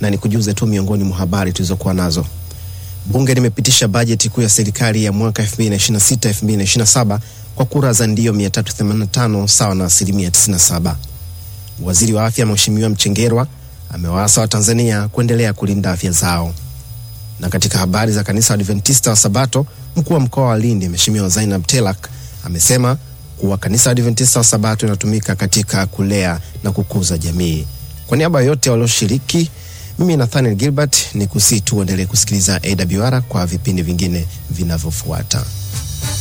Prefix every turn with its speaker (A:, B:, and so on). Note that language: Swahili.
A: na nikujuze tu miongoni mwa habari tulizokuwa nazo. Bunge limepitisha bajeti kuu ya serikali ya mwaka 2026-2027 kwa kura za ndio 385 sawa na asilimia 97. Waziri wa afya Mheshimiwa Mchengerwa amewaasa Watanzania kuendelea kulinda afya zao. Na katika habari za kanisa Adventista wa Sabato, mkuu wa mkoa wa Lindi Mheshimiwa Zainab Telak amesema kuwa kanisa Adventista wa Sabato inatumika katika kulea na kukuza jamii. Kwa niaba ya yote walioshiriki, mimi Nathaniel Gilbert ni kusii tu uendelee kusikiliza AWR kwa vipindi vingine vinavyofuata.